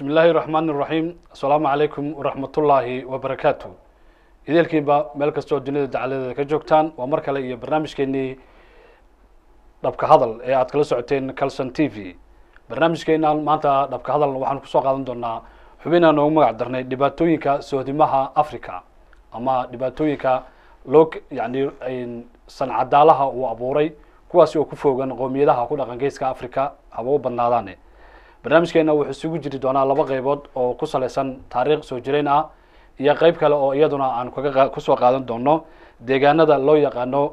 illaahi raxmaan iraxiim assalaamu calaykum waraxmatullaahi wabarakaatu ideelkiinba meel kastoo dunida dacaladeeda ka joogtaan waa mar kale iyo barnaamijkeenii dhabka hadal ee aad kala socoteen calson t v barnaamijkeenan maanta dhabka hadal waxaan kusoo qaadan doonaa xubinaan noogu magac darnay dhibaatooyinka sohdimaha africa ama dhibaatooyinka loo yani sancadaalaha uu abuuray kuwaasi oo ku foogan qoomiyadaha ku dhaqan geeska africa haba u badnaadaane barnaamijkeena wuxuu isugu jiri doonaa laba qeybood oo ku salaysan taariikh soo jireyn ah iyo qeyb kale oo iyaduna aan kaga kusoo qaadan doono deegaanada loo yaqaano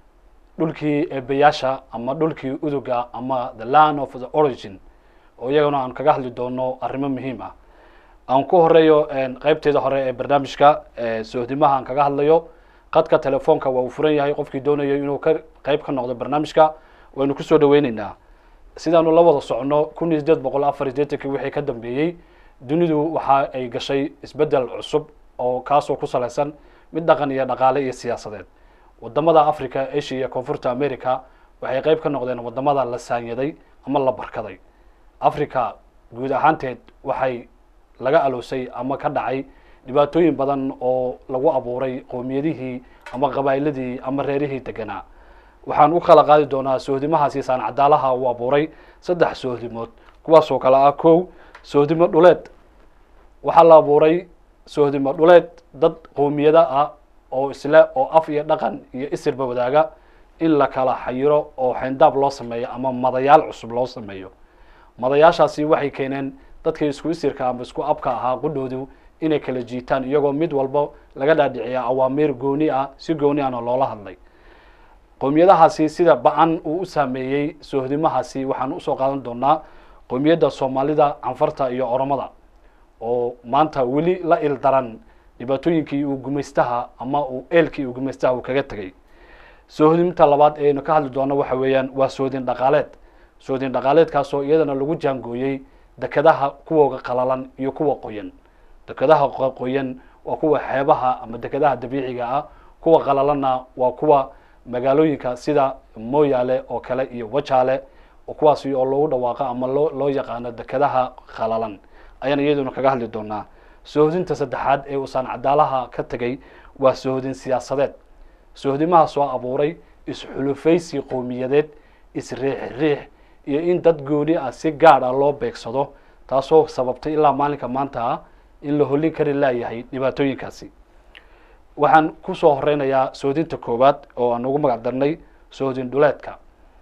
dhulkii eebayaasha ama dhulkii uduga ama the land of the origin oo iyaguna aan kaga hadli doono arrimo muhiim ah aan ku horeeyo qeybteeda hore ee barnaamijka sohdimaha aan kaga hadlayo qadka telefoonka waa uu furan yahay qofkii doonayo inuu ka qeyb ka noqdo barnaamijka waynu kusoo dhaweyneynaa sidaanu la wada socno kun iyo sideed boqol afar iyo sideetankii wixii ka dambeeyey dunidu waxa ay gashay isbeddel cusub oo kaasoo ku salaysan mid dhaqan iyo dhaqaale iyo siyaasadeed wadamada africa asia iyo koonfurta america waxay qeyb ka noqdeen wadamada la saanyaday ama la barkaday africa guud ahaanteed waxay laga aloosay ama ka dhacay dhibaatooyin badan oo lagu abuuray qoomiyadihii ama qabaa'iladii ama reerihii deganaa waxaan u kala qaadi doonaa sohdimahaasi saancadaalaha uu abuuray saddex sohdimood kuwaasoo kale ah kow sohdimo dhuleed waxaa la abuuray sohdimo dhuleed dad qoomiyada ah oo isle oo af iyo dhaqan iyo isirba wadaaga in la kala xayiro oo xayndaab loo sameeyo ama madayaal cusub loo sameeyo madayaashaasi waxay keeneen dadkii isku isirka ama isku abka ahaa qudhoodu inay kala jiitaan iyagoo mid walba laga dhaadhiciya awaamiir gooni ah si gooni ahna loola hadlay qoomiyadahaasi sida ba-an uu u saameeyey sohdimahaasi waxaan usoo qaadan doonaa qoomiyadda soomaalida canfarta iyo oromada oo maanta weli la il daran dhibaatooyinkii uu gumaystaha ama uu eelkii uu gumaystaha uu kaga tegay sohdinta labaad eeynu ka hadli doono waxa weeyaan waa sohdin dhaqaaleed sohdin dhaqaaleedkaasoo iyadana lagu jaangooyey dekadaha kuwooga qalalan iyo kuwa qoyan dekadaha qoyan waa kuwa xeebaha ama dekadaha dabiiciga ah kuwa qalalanna waa kuwa magaalooyinka sida moyaale oo kale iyo wajaale kuwaasi oo loogu dhawaaqo ama loo loo yaqaano dekadaha khalalan ayaan iyaduna kaga hadli doonaa sohdinta saddexaad ee uu saancadaalaha ka tegay waa sohdin siyaasadeed sohdimaha soo abuuray is-xulufaysi qowmiyadeed is-riix-riix iyo in dad gooni ah si gaad ah loo beegsado taasoo sababtay ilaa maalinka maanta ah in la hollin kari laayahay dhibaatooyinkaasi waxaan kusoo horeynayaa sohdinta koowaad oo aan ugu magac darnay sohdin dhuleedka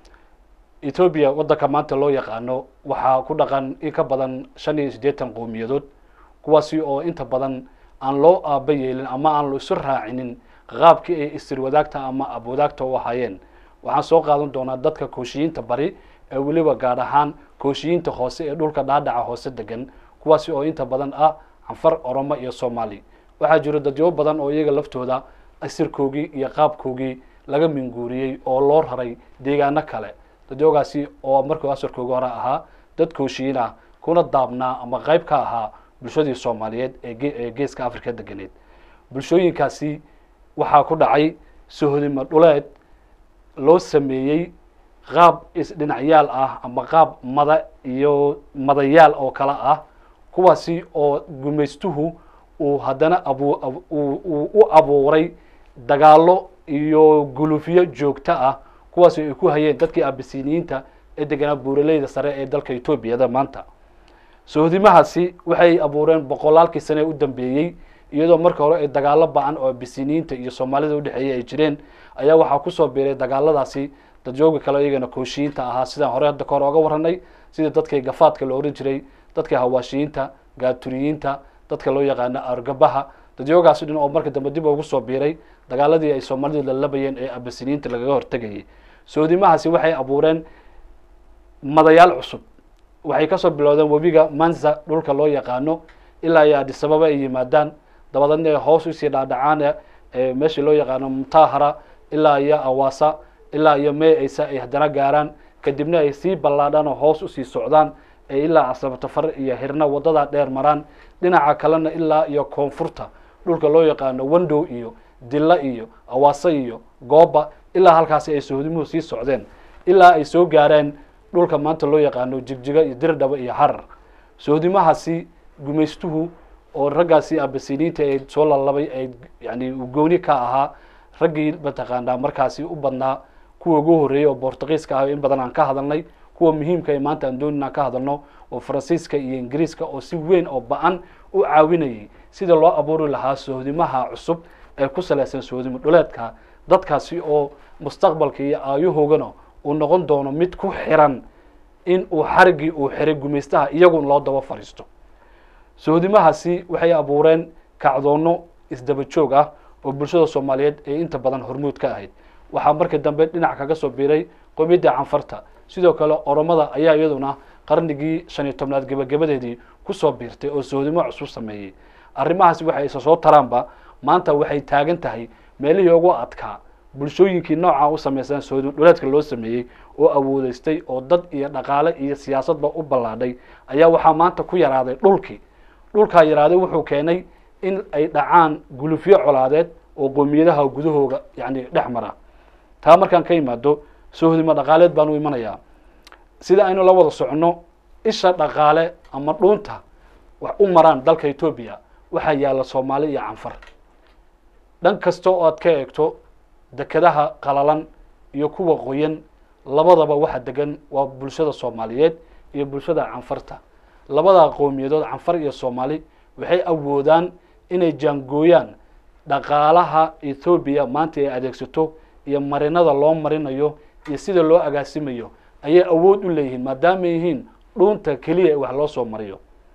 ethoobia waddanka maanta loo yaqaano waxaa ku dhaqan in ka badan shan iyo siddeetan qowmiyadood kuwaasi oo inta badan aan loo aaba yeelin ama aan isu raacinin qaabkii ay isir wadaagta ama abwadaagta u ahaayeen waxaan soo qaadan doonaa dadka kooshiyiinta bari ee weliba gaad ahaan kooshiyiinta hoose ee dhulka dhaadhaca hoose degan kuwaasi oo inta badan ah canfar oromo iyo soomaali waxaa jiro dadyo badan oo iyaga laftooda asirkoogii iyo qaabkoogii laga minguuriyey oo loo raray deegaano kale dadyoogaasi oo markuu asarkoogi hore ahaa dad kooshiyiin ah kuna daabnaa ama qeyb ka ahaa bulshadii soomaaliyeed ee geeska africa deganeed bulshooyinkaasi waxaa ku dhacay sohdimo dhuleed loo sameeyey qaab isdhinacyaal ah ama qaab mada iyo madayaal oo kale ah kuwaasi oo gumaystuhu uu haddana abu uu u abuuray dagaalo iyo gulufiyo joogto ah kuwaasi ay ku hayeen dadkii abisiniyiinta ee deganaa buuraleyda sare ee dalka etoobiyada maanta sohdimahaasi waxay abuureen boqolaalkii sane u dambeeyey iyadoo marka hore ay dagaalo ba-an oo abisiniyiinta iyo soomaalida udhexeeyay ay jireen ayaa waxaa kusoo biiray dagaaladaasi dadjooga kale iyagana kooshiyiinta ahaa sidaan hore hadda kahore oga waranay sida dadkii gafaadka la ohan jiray dadkii hawaashiyiinta gaaturiyiinta dadka loo yaqaano argabaha dadyoogaasi dhin oo marka dambe dib ugu soo biiray dagaaladii ay soomaalidu lalabayeen ee abasiniyiinta lagaga hortegayay sohdimahaasi waxay abuureen madayaal cusub waxay kasoo bilowdeen webiga manza dhulka loo yaqaano ilaa iyo adisababa ay yimaadaan dabadeedna ay hoos usii dhaadhacaan meeshii loo yaqaano mutahara ilaa iyo awasa ilaa iyo mee aysa ay haddana gaaraan kadibna ay sii ballaadhaan oo hoos usii socdaan ee ilaa casabtafar iyo hirna wadada dheer maraan dhinaca kalena ilaa iyo koonfurta dhulka loo yaqaano wendow iyo dilla iyo awase iyo gooba ilaa halkaasi ay sohdimuhu sii socdeen ilaa ay soo gaareen dhulka maanta loo yaqaano jigjiga iyo dirdhaba iyo harar sohdimahaasi gumaystuhu oo raggaasi abasiniinta ee soo lalabay ee yani gooni ka ahaa raggii mataqaanaa markaasi u badnaa kuwa ugu horreeyey oo bortugiiska ah in badan aan ka hadalnay kuwa muhiimka ee maanta aan doonin aan ka hadalno oo faransiiska iyo ingiriiska oo si weyn oo ba-an u caawinayay sida loo abuuri lahaa sohdimaha cusub ee ku salaysan sohdimo dhuleedka dadkaasi oo mustaqbalka iyo aayahoogana uu noqon doono mid ku xiran in uu xariggii uu xiray gumaystaha iyagun loo daba fadhiisto sohdimahaasi waxay abuureen kacdoonno isdaba joog ah oo bulshada soomaaliyeed ee inta badan hormuud ka ahayd waxaa markii dambe dhinac kaga soo biiray qomiyadda canfarta sidoo kale oromada ayaa iyaduna qarnigii shan iyo tobnaad gebagabadeedii kusoo biirtay oo sohdimo cusub sameeyey arrimahaasi waxay isa soo taraanba maanta waxay taagan tahay meelihii ugu adkaa bulshooyinkii noocaa u samaysan sohdimo dhuleedka loo sameeyey oo awoodeystay oo dad iyo dhaqaale iyo siyaasadba u ballaadhay ayaa waxaa maanta ku yaraaday dhulkii dhulkaa yaraaday wuxuu keenay in ay dhacaan gulufyo colaadeed oo qoomiyadaha gudahooga yani dhex mara taa markaan ka imaado sohdimo dhaqaaleed baan u imanayaa sida aynu la wada soconno isha dhaqaale ama dhuunta wax u maraan dalka etoobiya waxaa yaalla soomaali iyo canfar dhan kasta oo aad ka eegto dekedaha qalalan iyo kuwa qoyan labadaba waxa degan waa bulshada soomaaliyeed iyo bulshada canfarta labadaa qowmiyadood canfar iyo soomaali waxay awoodaan inay jaangooyaan dhaqaalaha ethoobiya maanta ay adeegsato iyo marinada loo marinayo iyo sida loo agaasimayo ayay awood u leeyihiin maadaama yihiin dhuunta keliya ee wax loo soo mariyo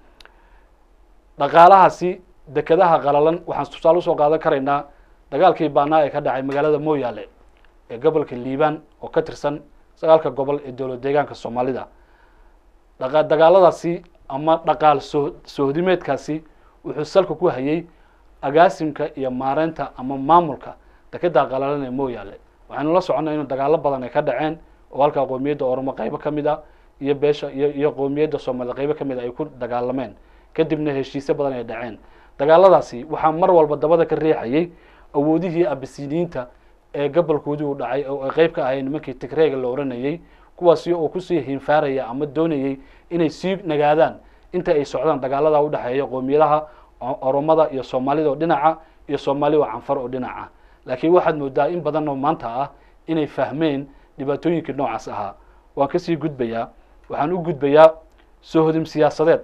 dhaqaalahaasi dekedaha qalalan waxaan tusaale usoo qaadan karaynaa dagaalkii baanaa ee ka dhacay magaalada mooyaale ee gobolka liibaan oo ka tirsan sagaalka gobol ee dowlad deegaanka soomaalida dhaqa dagaaladaasi ama dhaqaal soo sohdimeedkaasi wuxuu salka ku hayay agaasimka iyo maareynta ama maamulka dekedaa qalalan ee mooyaale waxaynu la soconnay inuu dagaalo badan ay ka dhaceen oo halkaa qoomiyadda oromo qeybo ka mid a iyo beesha iyo iyo qoomiyadda soomaalida qeybo ka mid a ay ku dagaalameen kadibna heshiisyo badan ay dhaceen dagaaladaasi waxaa mar walba dabada ka riixayay awoodihii abasiniinta ee gobolkoodii u dhacay oo ay qeyb ka ahayn nimankii tigreega la oranayey kuwaasi oo kusii hinfaaraya ama doonayay inay sii nagaadaan inta ay socdaan dagaalada udhexeeya qoomiyadaha oromada iyo soomaalida oo dhinaca iyo soomaali oo canfar oo dhinaca laakiin waxaad moodaa in badan oo maanta ah inay fahmeen dhibaatooyinkii noocaas ahaa waan kasii gudbayaa waxaan u gudbayaa sohodim siyaasadeed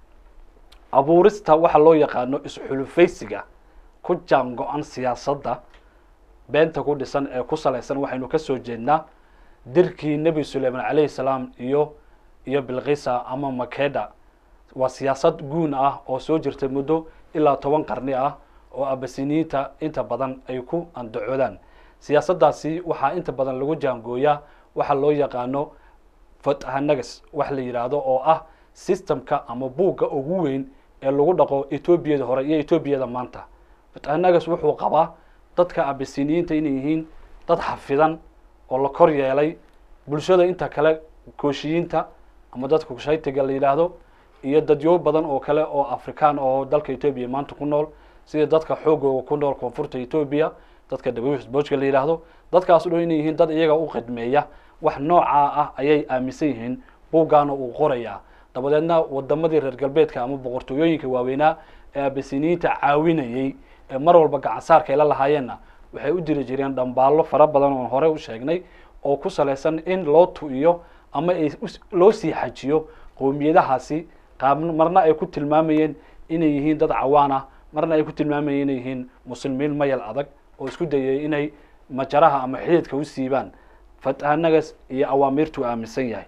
abuurista waxa loo yaqaano isxulufaysiga ku jaan go-an siyaasadda beenta ku dhisan ee ku salaysan waxaynu kasoo jeednaa dirkii nebi suleyman calayhi salaam iyo iyo bilkisa ama makeda waa siyaasad guun ah oo soo jirtay muddo ilaa toban qarni ah oo abasiniinta inta badan ay ku andacoodaan siyaasaddaasi waxaa inta badan lagu jaangooyaa waxa loo yaqaano fatahanagas wax la yidhaahdo oo ah systemka ama buugga ugu weyn ee lagu dhaqo etoobiyada hore iyo etoobiyada maanta fatahanagas wuxuu qabaa dadka abasiniyiinta inay yihiin dad xafidan oo la kor yeelay bulshada inta kale kooshiyiinta ama dadka kushaytiga la yidhaahdo iyo dadyo badan oo kale oo afrikaan oo dalka etoobiya maanta ku nool sida dadka xoogooga ku nool koonfurta etoobiya dadka dabawisboojka la yidhaahdo dadkaas o dhan inay yihiin dad iyaga u khidmeeya wax noocaa ah ayay aaminsan yihiin buuggaana uu qorayaa dabadeedna wadamadii reer galbeedka ama boqortooyooyinka waaweynaa ee abasiniyiinta caawinayey ee mar walba gacansaarka ay la lahaayeenna waxay u diri jireen dhambaallo fara badan oon hore u sheegnay oo ku salaysan in loo tu-iyo ama ay loo sii xajiyo qowmiyadahaasi qaab marna ay ku tilmaamayeen inay yihiin dad cawaan ah marna ay ku tilmaamayeen inay yihiin muslimiin mayal adag oo isku dayay inay majaraha ama xididka u siibaan fatahanagas iyo awaamiirtuu aaminsan yahay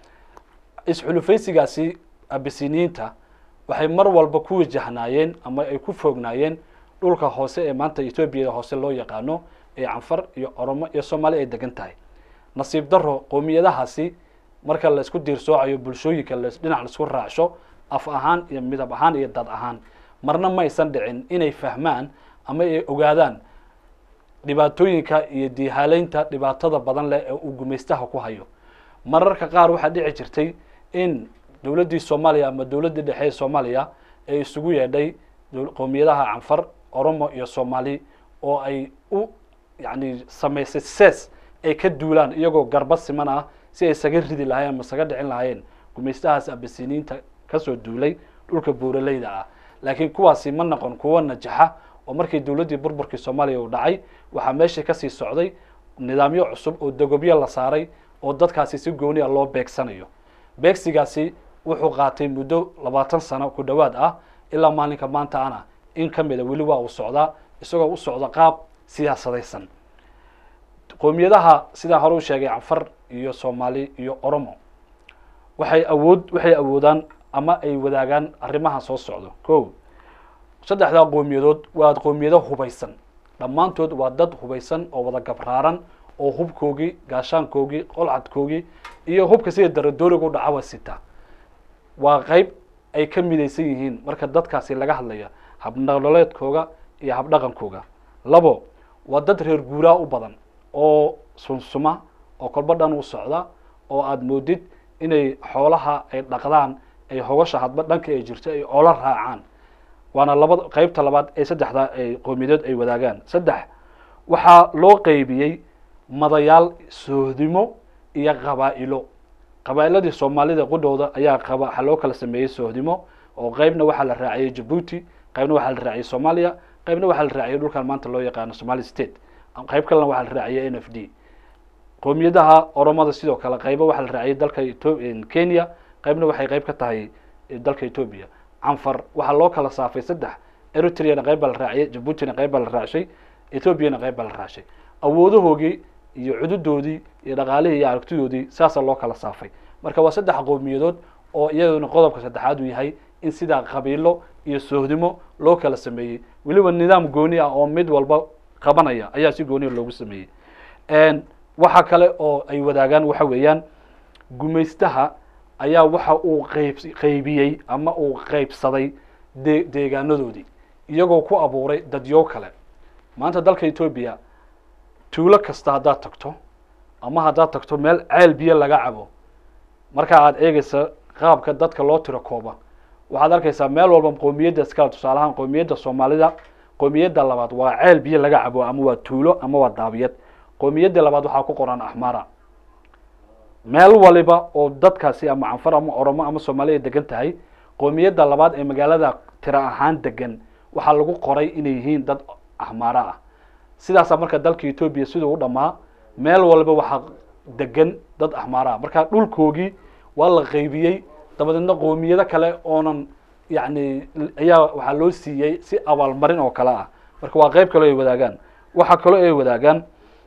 isxulufaysigaasi abisiniyiinta waxay mar walba ku wajahnaayeen ama ay ku foognaayeen dhulka hoose ee maanta etoobiyada hoose loo yaqaano ee canfar iyo oromo iyo soomaali ay degan tahay nasiib daro qowmiyadahaasi marka la isku diirsoocayo bulshooyinka dhinac laisku raacsho af ahaan iyo midab ahaan iyo dad ahaan marna ma aysan dhicin inay fahmaan ama ay ogaadaan dhibaatooyinka iyo diihaaleynta dhibaatada badan leh ee uu gumaystaha ku hayo mararka qaar waxaa dhici jirtay in dowladdii soomaaliya ama dowladdii dhexe ee soomaaliya ee isugu yeedhay qowmiyadaha canfar oromo iyo soomaali oo ay u yacni samaysay sees ay ka duulaan iyagoo garba siman ah si ay isaga ridi lahayen ama isaga dhicin lahaayeen gumaystahaas abasiniinta kasoo duulay dhulka buuraleyda ah laakiin kuwaasi ma noqon kuwo najaxa oo markii dowladdii burburkii soomaaliya uu dhacay waxaa meeshii kasii socday nidaamyo cusub oo dogobyo la saaray oo dadkaasi si gooni a loo beegsanayo beegsigaasi wuxuu qaatay muddo labaatan sano ku dhowaad ah ilaa maalinka maanta ana in ka mida weli waa uu socdaa isagoo u socda qaab siyaasadaysan qoomiyadaha sidaan hore u sheegay canfar iyo soomaali iyo oromo waxay awood waxay awoodaan ama ay wadaagaan arrimaha soo socdo ko saddexdaa qoomiyadood waa qoomiyado hubaysan dhammaantood waa dad hubaysan oo wada gabraaran oo hubkoogii gaashaankoogii qolcadkoogii iyo hubka sida daradooriga u dhacawa sita waa qeyb ay ka midaysan yihiin marka dadkaasi laga hadlaya habnololeedkooga iyo habdhaqankooga labo waa dad reer guuraa u badan oo sunsuma oo kolba dhan u socda oo aada moodid inay xoolaha ay dhaqdaan ay hogasha hadba dhanka ay jirto ay oola raacaan waana labada qeybta labaad ee saddexda ay qoomiyadood ay wadaagaan saddex waxaa loo qeybiyey madayaal soohdimo iyo qabaa'ilo qabaa'iladii soomaalida qudhowda ayaa qaba waxaa loo kala sameeyey soohdimo oo qeybna waxaa la raaciyey jabuuti qeybna waxaa la raaciyey soomaaliya qeybna waxaa la raaciyey dhulkan maanta loo yaqaano somali state qeyb kalena waxaa la raaciyey n f d qoomiyadaha oromada sidoo kale qeybo waxaa la raaciyey dalka kenya qeybna waxay qeyb ka tahay dalka ethoobia canfar waxaa loo kala saafay saddex eritreana qeyb baa la raaciyey jabuutina qeyb baa la raacshay ethoobiana qeyb baa la raacshay awoodahoogii iyo cududoodii iyo dhaqaalihii iyo aragtidoodii saasaa loo kala saafay marka waa saddex qowmiyadood oo iyaduna qodobka saddexaad uu yahay in sidaa qabiilo iyo soohdimo loo kala sameeyey weliba nidaam gooni ah oo mid walba qabanaya ayaa si gooniya loogu sameeyey waxa kale oo ay wadaagaan waxa weeyaan gumaystaha ayaa waxa uu qeyb qeybiyey ama uu qeybsaday de deegaanadoodii iyagoo ku abuuray dadyo kale maanta dalka etoobiya tuulo kasta haddaad tagto ama haddaad tagto meel ceel biyo laga cabo marka aad eegeysa qaabka dadka loo tiro kooba waxaad arkaysaa meel walba qoomiyadda iskale tusaalahaan qoomiyadda soomaalida qoomiyadda labaad waa ceel biyo laga cabo ama waa tuulo ama waa daabiyad qoomiyadda labaad waxaa ku qoran axmara meel waliba oo dadkaasi ama canfar ama oromo ama soomaaliya degan tahay qoomiyadda labaad ee magaalada tiro ahaan degan waxaa lagu qoray inay yihiin dad axmaara ah sidaasaa marka dalka etoobiya siduu u dhamaa meel waliba waxaa degan dad axmaara ah marka dhulkoogii waa la qeybiyey dabadeedna qoomiyado kale oonan yacni ayaa waxaa loo siiyey si abaalmarin oo kale ah marka waa qeyb kaleo ay wadaagaan waxaa kaloo ay wadaagaan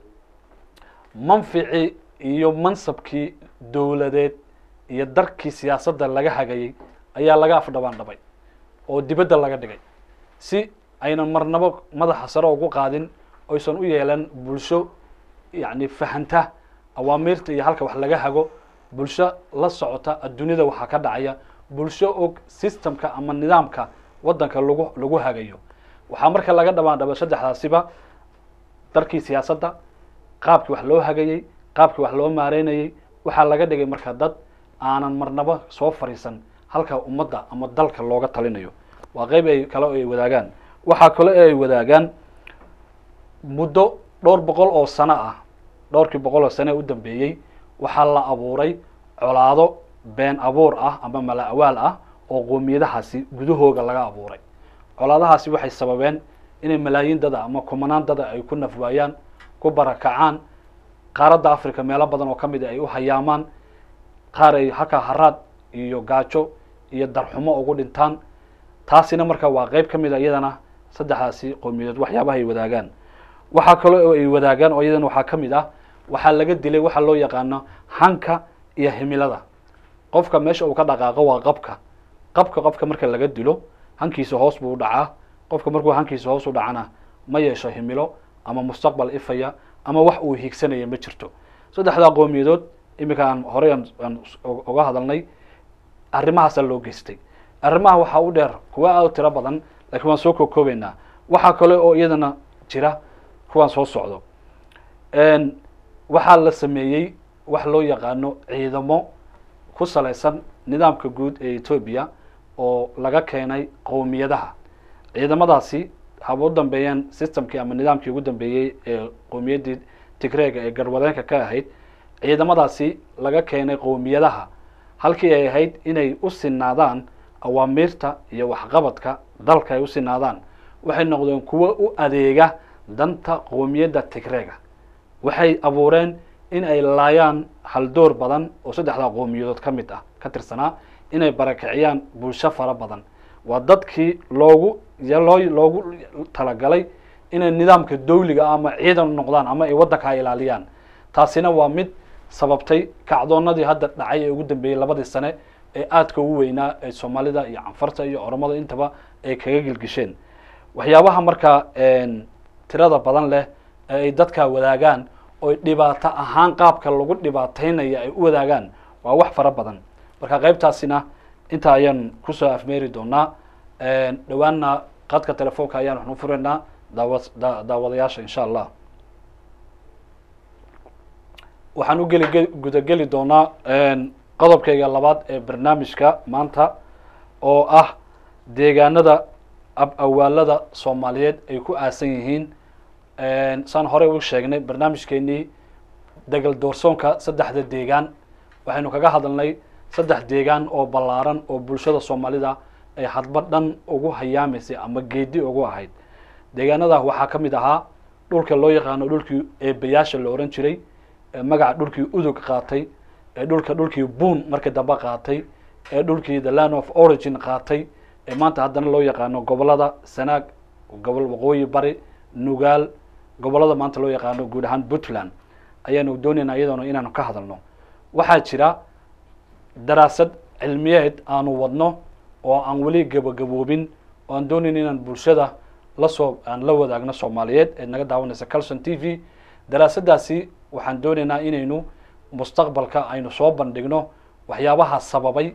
manficii iyo mansabkii dowladeed iyo darkii siyaasadda laga hagayey ayaa laga afdhabaan dhabay oo dibadda laga dhigay si aynan marnabo madaxa sare ugu qaadin oysan u yeelan bulsho yacni fahanta awaamiirta iyo halka wax laga hago bulsho la socota adduunyada waxaa ka dhacaya bulsho og systemka ama nidaamka waddanka lagu lagu hagayo waxaa marka laga dhabaan dhaba saddexdaasiba darkii siyaasadda qaabkii wax loo hagayey qaabkii wax loo maareynayey waxaa laga dhigay marka dad aanan marnaba soo fariisan halka ummadda ama dalka looga talinayo waa qeyb ay kale ay wadaagaan waxaa kale ay wadaagaan muddo dhowr boqol oo sano ah dhowrkii boqol oo sane u dambeeyey waxaa la abuuray colaado been abuur ah ama mala awaal ah oo qoomiyadahaasi gudahooga laga abuuray colaadahaasi waxay sababeen inay malaayiin dada ama kumanaan dada ay ku nafwaayaan ku barakacaan qaaradda africa meelo badan oo ka mid a ay u hayaamaan qaar ay halkaa haraad iyo gaajo iyo darxumo ugu dhintaan taasina marka waa qeyb ka mid a iyadana saddexdaasi qowmiyadood waxyaabaha ay wadaagaan waxaa kaloo oo ay wadaagaan oo iyadana waxaa ka mid ah waxaa laga dilay waxaa loo yaqaano hanka iyo himilada qofka meesha uu ka dhaqaaqo waa qabka qabka qofka marka laga dilo hankiisa hoos buu u dhacaa qofka markuu hankiisa hoos u dhacana ma yeesho himilo ama mustaqbal ifaya ama wax uu higsanaya ma jirto saddexdaa qowmiyadood iminka aan horey aan uga hadalnay arrimahaasaa loo geystay arrimaha waxaa u dheer kuwa aad u tiro badan lakiin waan soo kookoobeynaa waxaa kale oo iyadana jira kuwaan soo socdo waxaa la sameeyey wax loo yaqaano ciidamo ku salaysan nidaamka guud ee etoobiya oo laga keenay qowmiyadaha ciidamadaasi haba u dambeeyeen systemkii ama nidaamkii ugu dambeeyey ee qowmiyaddii tigreega ee garwadeenka ka ahayd ciidamadaasi laga keenay qowmiyadaha halkii ay ahayd inay u sinaadaan awaamiirta iyo waxqabadka dalka ay u sinaadaan waxay noqdeen kuwo u adeega danta qoomiyadda tigreega waxay abuureen in ay laayaan haldoor badan oo saddexdaa qoomiyadood ka mid ah ka tirsanaa inay barakiciyaan bulsho fara badan waa dadkii loogu loo loogu talagalay inay nidaamka dawliga ama ciidan noqdaan ama ay waddankaa ilaaliyaan taasina waa mid sababtay kacdoonadii hadda dhacay ee ugu dambeeyey labadii sane ee aadka ugu weynaa ee soomaalida iyo canfarta iyo oromada intaba ay kaga gilgisheen waxyaabaha markaa tirada badan leh ee ay dadkaa wadaagaan oy dhibaato ahaan qaabka lagu dhibaataynaya ay u wadaagaan waa wax fara badan marka qaybtaasina intaa ayaan kusoo afmeeri doonaa dhowaanna qadka telefoonka ayaan waxnu furaynaa daawa da daawadayaasha insha allah waxaan u geli gudageli doonaa qodobkayga labaad ee barnaamijka maanta oo ah deegaanada ab awaalada soomaaliyeed ay ku aasan yihiin saan horey u sheegnay barnaamijkeenii degal doorsoonka saddexda deegaan waxaynu kaga hadalnay saddex deegaan oo ballaaran oo bulshada soomaalida ay hadba dhan ugu hayaamaysay ama geedi ugu ahayd deegaanadah waxaa ka mid ahaa dhulka loo yaqaano dhulkii eebayaasha la ohan jiray ee magaca dhulkii udug qaatay ee dhulka dhulkii buun markii dambe qaatay ee dhulkii the land of origin qaatay ee maanta haddana loo yaqaano gobolada sanaag gobol waqooyi bari nugaal gobolada maanta loo yaqaano guud ahaan puntland ayaanu doonaynaa iyadoona inaanu ka hadalno waxaa jira daraasad cilmiyeed aanu wadno oo aan weli gabagaboobin oo aan doonayn inaan bulshada lasoo aan la wadaagno soomaaliyeed ee naga daawanaysa calson t v daraasadaasi waxaan doonaynaa inaynu mustaqbalka aynu soo bandhigno waxyaabaha sababay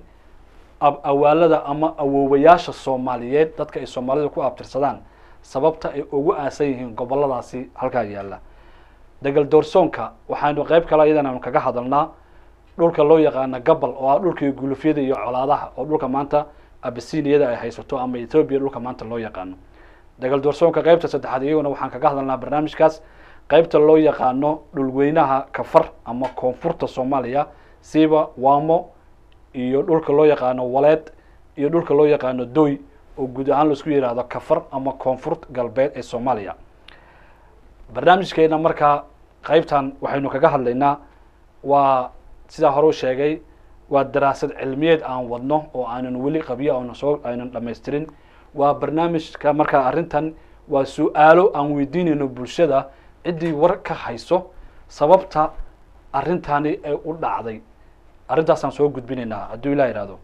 awaalada ama awoowayaasha soomaaliyeed dadka ay soomaalida ku abtirsadaan sababta ay ugu aasan yihiin goboladaasi halkaa yaalla degal doorsoonka waxaanu qeyb kale iyadan aanu kaga hadalnaa dhulka loo yaqaana gabal oo ah dhulkii gulufyada iyo colaadaha oo dhulka maanta abisiniyada ay haysato ama ethoobiya dhulka maanta loo yaqaano degal doorsoonka qeybta saddexaad iyaguna waxaan kaga hadalnaa barnaamijkaas qeybta loo yaqaano dhulweynaha kafar ama koonfurta soomaaliya siiba waamo iyo dhulka loo yaqaano waleed iyo dhulka loo yaqaano doy oo guud ahaan laisku yihahdo kafar ama koonfurt galbeed ee soomaaliya barnaamijkeena markaa qeybtan waxaynu kaga hadlaynaa waa sidaa hore u sheegay waa daraasad cilmiyeed aan wadno oo aanan weli qabyo aana soo aynan dhamaystirin waa barnaamijka markaa arrintan waa su-aalo aan weydiinayno bulshada ciddii war ka hayso sababta arrintani ay u dhacday arrintaasaan soo gudbinaynaa hadduu ilah ihahdo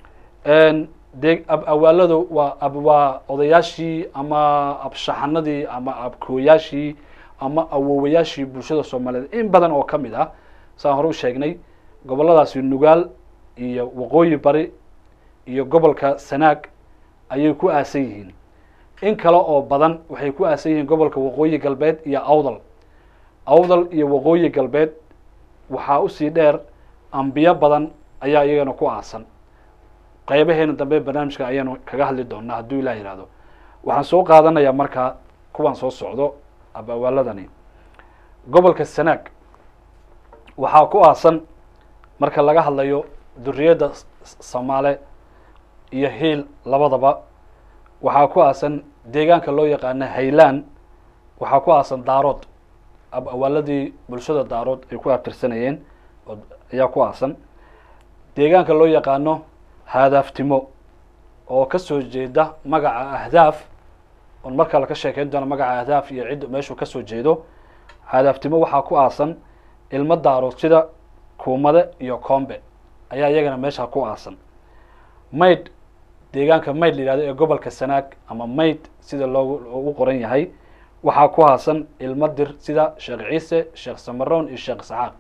de ab awaaladu waa ab waa odayaashii ama abshaxanadii ama abkooyaashii ama awoowayaashii bulshada soomaaliyeed in badan oo ka mid ah saan hore u sheegnay goboladaasi nugaal iyo waqooyi bari iyo gobolka sanaag ayay ku aasan yihiin in kale oo badan waxay ku aasan yihiin gobolka waqooyi galbeed iyo awdal awdal iyo waqooyi galbeed waxaa usii dheer ambiyo badan ayaa iyagana ku aasan qaybaheena dambe barnaamijka ayaanu kaga hadli doonaa hadduu ilah yihahdo waxaan soo qaadanayaa markaa kuwaan soo socdo abawaaladani gobolka sanaag waxaa ku aasan marka laga hadlayo duriyadda samaale iyo hiil labadaba waxaa ku aasan deegaanka loo yaqaano haylaan waxaa ku aasan daarood abawaaladii bulshada daarood ay ku abtirsanayeen ayaa ku aasan deegaanka loo yaqaano haadaaftimo oo kasoo jeeda magaca ahdaaf on markaa laka sheekeyn doono magaca ahdaaf iyo cidd meeshuu kasoo jeedo haadaaftimo waxaa ku aasan ilmo daarood sida kuumade iyo combe ayaa iyagana meesha ku aasan maydh deegaanka maydh la yihahdo ee gobolka sanaag ama maydh sida loogu ugu qoran yahay waxaa ku aasan ilmo dir sida sheekh ciise sheekh samaroon iyo sheekh isxaaq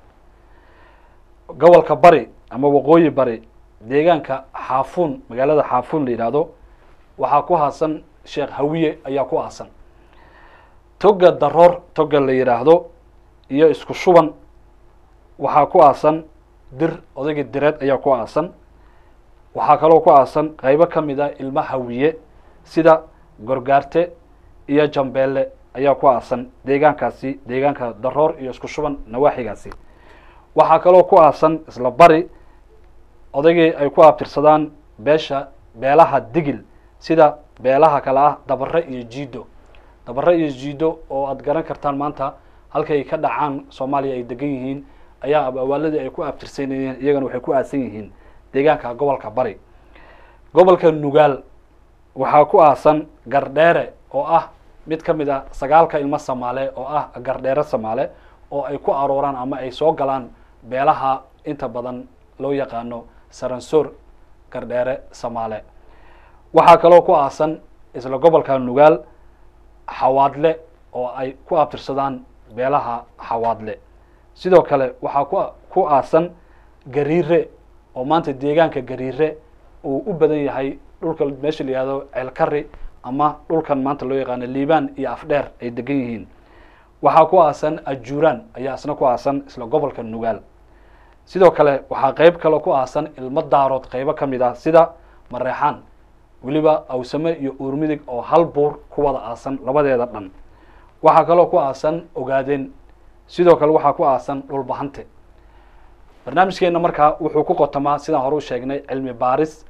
gobolka bari ama waqooyi bari deegaanka xaafuun magaalada xaafuun la yidhaahdo waxaa ku aasan sheekh hawiye ayaa ku aasan toga daroor toga la yidhaahdo iyo isku shuban waxaa ku aasan dir odaygii direed ayaa ku aasan waxaa kaloo ku aasan qeybo ka mid a ilmo hawiye sida gorgaarte iyo jambeelle ayaa ku aasan deegaankaasi deegaanka daroor iyo isku shuban nawaaxigaasi waxaa kaloo ku aasan isla bari odaygii ay ku abtirsadaan beesha beelaha digil sida beelaha kale ah dabare iyo jiido dabare iyo jiido oo aad garan kartaan maanta halkay ay ka dhacaan soomaaliya ay degan yihiin ayaa abawaaladii ay ku abtirsanayeen iyagana waxay ku aadsan yihiin deegaanka gobolka bari gobolka nugaal waxaa ku aasan gardheere oo ah mid ka mid a sagaalka ilmo samaale oo ah gardheere samaale oo ay ku arooraan ama ay soo galaan beelaha inta badan loo yaqaano saransoor gardheere samaale waxaa kaloo ku aasan isla gobolka nugaal xawaadle oo ay ku abtirsadaan beelaha xawaadle sidoo kale waxaa ku ku aasan gariire oo maanta deegaanka gariire uu u badan yahay dhulka meesha la yihahdo ceelkari ama dhulkan maanta loo yaqaano liibaan iyo afdheer ay degan yihiin waxaa ku aasan ajuuraan ayaa isna ku aasan isla gobolka nugaal sidoo kale waxaa qeyb kaloo ku aasan ilmo daarood qeybo ka mid ah sida mareexaan weliba awsame iyo uurmidig oo hal buur ku wada aasan labadeeda dhan waxaa kaloo ku aasan ogaadeen sidoo kale waxaa ku aasan dhulbahante barnaamijkeena markaa wuxuu ku qotamaa sidaan hore u sheegnay cilmi baaris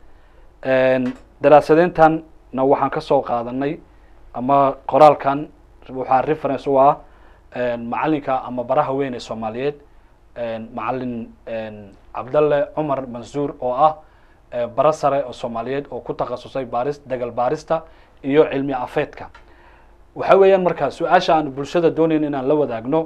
daraasadeyntanna waxaan ka soo qaadanay ama qoraalkan waxaa reference u ah macalinka ama baraha weyn ee soomaaliyeed macalin cabdalle cumar mansuur oo ah bara sare oo soomaaliyeed oo ku takhasusay baaris dagal baarista iyo cilmi afeedka waxa weeyaan marka su-aasha aan bulshada doonayn inaan la wadaagno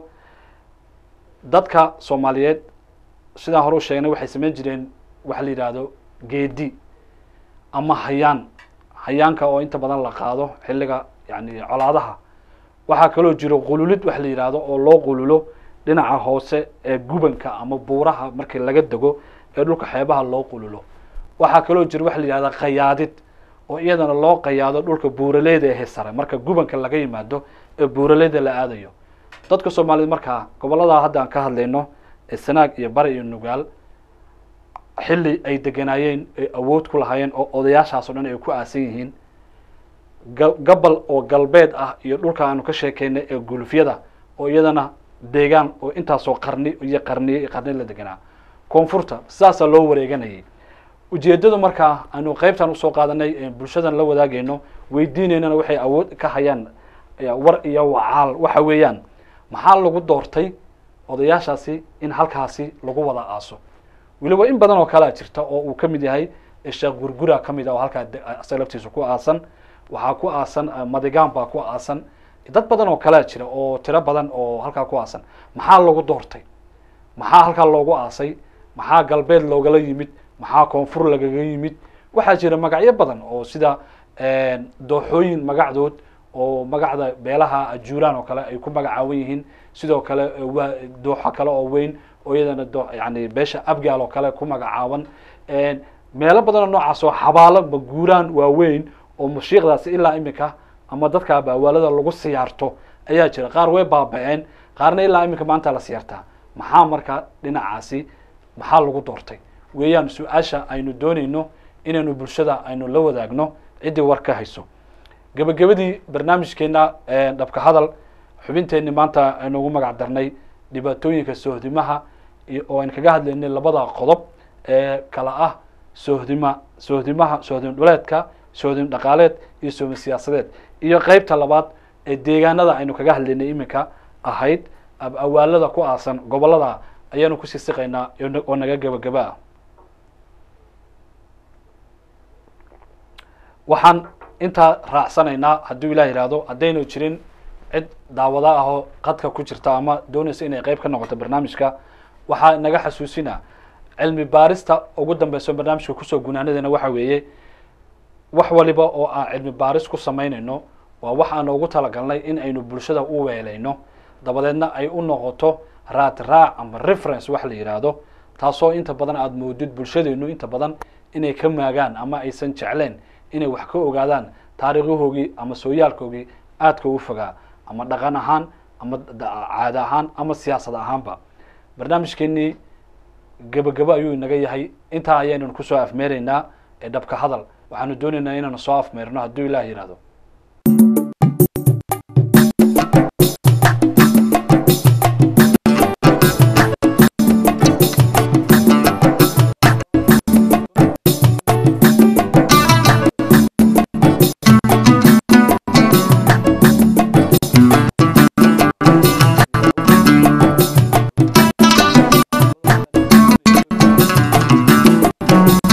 dadka soomaaliyeed sidaan hore u sheegnay waxay samayn jireen waxa la yidhaahdo geedi ama hayaan hayaanka oo inta badan la qaado xilliga yani colaadaha waxaa kaloo jiro qululid waxa la yidhaahdo oo loo qululo dhinaca hoose ee gubanka ama buuraha markii laga dego ee dhulka xeebaha loo qululo waxaa kaloo jiro waxa la yidhahda qayaadid oo iyadana loo qayaado dhulka buuraleyda ehe sare marka gubanka laga yimaado ee buuraleyda la aadayo dadka soomaaliyed markaa gobolladaa hadda aan ka hadlayno ee sanaag iyo bari iyo nugaal xilli ay deganaayeen ay awood ku lahaayeen oo odayaashaas o dhan ay ku aasan yihiin ga gabal oo galbeed ah iyo dhulka aanu ka sheekeynay ee gulufyada oo iyadana deegaan oo intaasoo qarni iyo qarniye iyo qarni la deganaa koonfurta sidaasaa loo wareeganayay ujeedadu markaa aanu qeybtan usoo qaadanay bulshadan la wadaagayno weydiineynana waxay awood ka hayaan war iyo wacaal waxa weeyaan maxaa lagu doortay odayaashaasi in halkaasi lagu wada aaso weliba in badan oo kalea jirta oo uu ka mid yahay sheekh gurgura ka mid ah oo halkaa asaga laftiisa ku aasan waxaa ku aasan madigaan baa ku aasan dad badan oo kalea jira oo tiro badan oo halkaa ku aasan maxaa lagu doortay maxaa halkaa loogu aasay maxaa galbeed loogala yimid maxaa koonfur lagaga yimid waxaa jira magacyo badan oo sida dooxooyin magacdood oo magacda beelaha ajuuraan oo kale ay ku magacaawan yihiin sidoo kale waa dooxo kale oo weyn oo iyadana do yani beesha abgaal oo kale ku magacaaban meelo badan oo noocaas oo xabaalo maguuraan waaweyn oo mushiiqdaasi ilaa iminka ama dadka baawaalada lagu siyaarto ayaa jira qaar way baaba-een qaarna ilaa iminka maanta la siyaartaa maxaa marka dhinacaasi maxaa lagu doortay weeyaan su-aasha aynu doonayno inaynu bulshada aynu la wadaagno ciddii war ka hayso gebagabadii barnaamijkeena dhabka hadal xubinteenni maanta aynu ugu magac darnay dhibaatooyinka soohdimaha oo aynu kaga hadlaynay labada qodob ee kala ah soohdima soohdimaha soohdim dhuleedka soohdim dhaqaaleed iyo soohdim siyaasadeed iyo qeybta labaad ee deegaanada aynu kaga hadlaynay iminka ahayd awaalada ku aasan gobollada ayaanu kusii siqaynaa oo naga gebagaba ah waxaan intaa raacsanaynaa hadduu ilah yihahdo haddaynu jirin cid daawada ah oo qadka ku jirta ama doonaysa inay qeyb ka noqoto barnaamijka waxaa naga xasuusina cilmi baarista ugu dambeyso barnaamijka kusoo gunaanadana waxa weeye wax waliba oo aan cilmi baaris ku samaynayno waa wax aan ugu talagalnay in aynu bulshada u weelayno dabadeedna ay u noqoto raad raac ama reference wax la yidhaahdo taasoo inta badan aada moodid bulshadeenu inta badan inay ka maagaan ama aysan jecleen inay wax ka ogaadaan taariikhahoogii ama sooyaalkoogii aadka u fogaa ama dhaqan ahaan ama caada ahaan ama siyaasad ahaanba barnaamijkeenii gebagabo ayuu inaga yahay intaa ayaynan kusoo afmeeraynaa ee dhabka hadal waxaanu doonaynaa inaanu soo afmeerno hadduu ilaah yihahdo wabarakaatu